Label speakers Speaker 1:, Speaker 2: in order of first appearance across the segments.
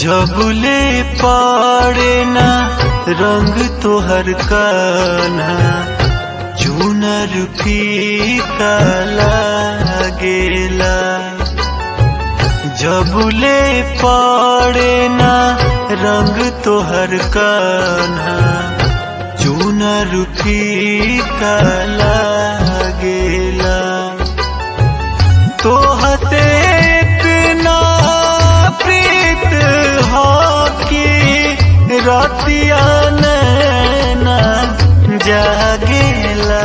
Speaker 1: जबले पड़े ना रंग तोहर कान्हा चुनर फीका लागेला जबले पड़े ना रंग तोहर कान्हा चुनर फीका लागेला तो हसे इतना प्रीत हो कि रतिया नैना जागेला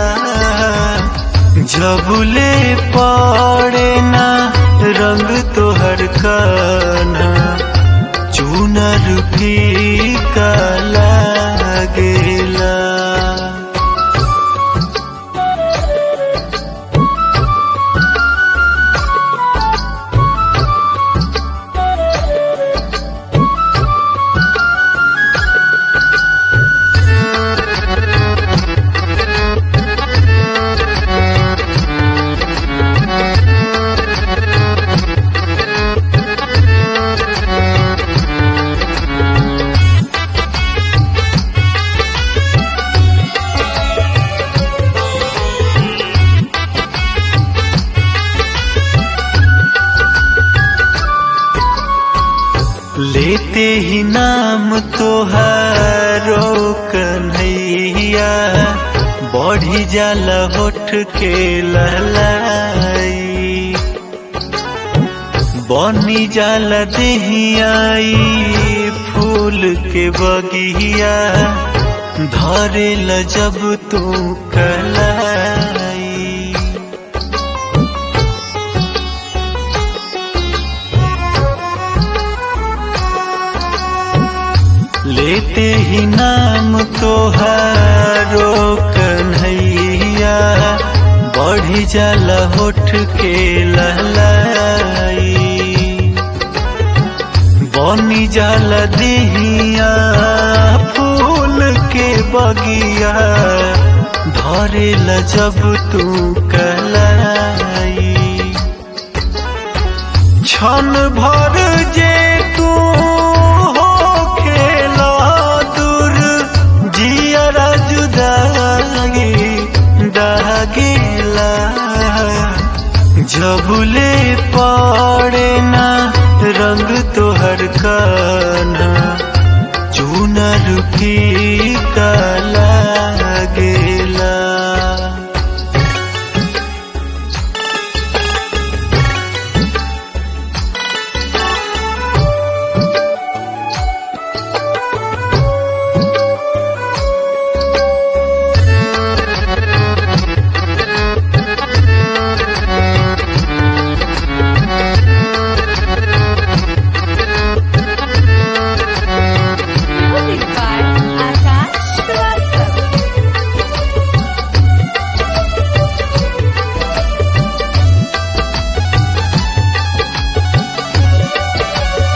Speaker 1: जबले पड़े ना रंग तोहर कान्हा चुनर फीका लागेला लेते ही नाम तोहारो कन्हैया बढ़ी जाला होठ के लहलाई बनी जाला देहियाई फूल के बगिया धरे ल जब तू कलाई लेते ही नाम तोहारो कन्हैया बढ़ी जाला होठ के लहलाई बनी जाला देहिया फूल के बगिया धरे ल जब तू कलाई क्षण भर जे